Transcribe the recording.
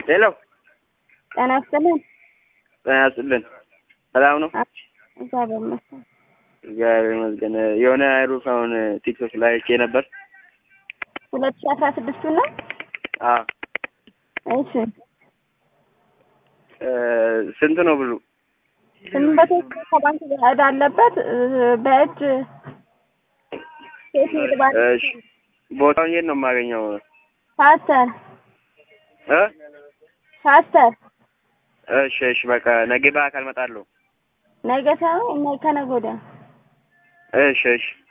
ሄሎ ጤና ይስጥልን። ጤና ይስጥልን። ሰላም ነው? እግዚአብሔር ይመስገን። እግዚአብሔር ይመስገን። የሆነ ሩፍ አሁን ቲክቶክ ላይ አይቼ ነበር። ሁለት ሺህ አስራ ስድስቱ ነው። አዎ እሺ እ ስንት ነው ብሩ? ስምንት መቶ ከባንክ ጋር ዕዳ አለበት እ በእጅ ሴት ንግድ ባንክ እሺ ቦታውን የት ነው የማገኘው? ፓስተር እ ፓስተር እሺ እሺ በቃ ነገ በአካል እመጣለሁ። ነገ ሳይሆን ከነገ ወዲያ እሺ እሺ